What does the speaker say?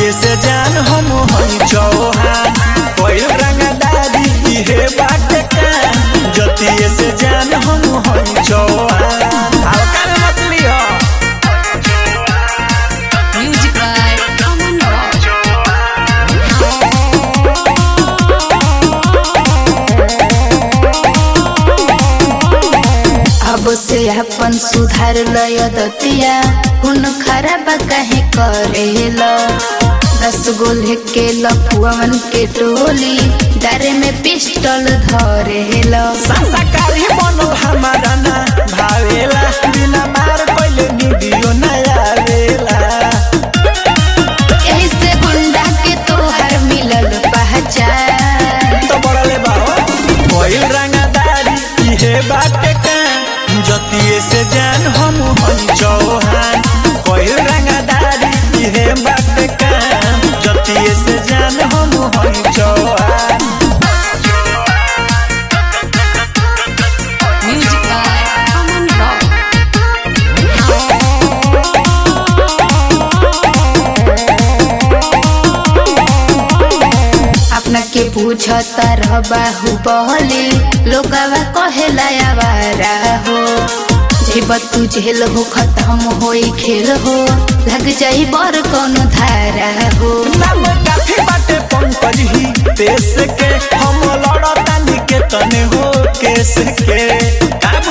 जतिये से जान हम हई चौहान कोई रंगदारी इहे बाटे का जतिये से जान हम हई चौहान हल्का में मत लियो Music by Aman Rock. अब से अपन सुधार लय दतिया हुन खराब कहे करेल दस गो लेके लफुअन के टोली डारे में पिस्टल धरेल संस्कारी बनल हमारा ना भावेला बिना मार पहले वीडियो ना आवेला ऐसे गुंडा के तोहर मिलल पहचान तो बड़ले बाहो कोई रंगदारी इहे बाटे का जतिये से जान हम हई चौहान कोई रंगदारी इहे बाटे का जतिये से जान हम हई Chauhan Music by Aman Rock. अपना के पूछता रह बाहु बहली लोगवा कहेला आवारा हो जेब तू झेल हो खत्म होई खेल हो लग जाई बर कोनो धारा हो नाम काफी बाटे पंकज ही देश के हम लड़तानी के तने हो केस के का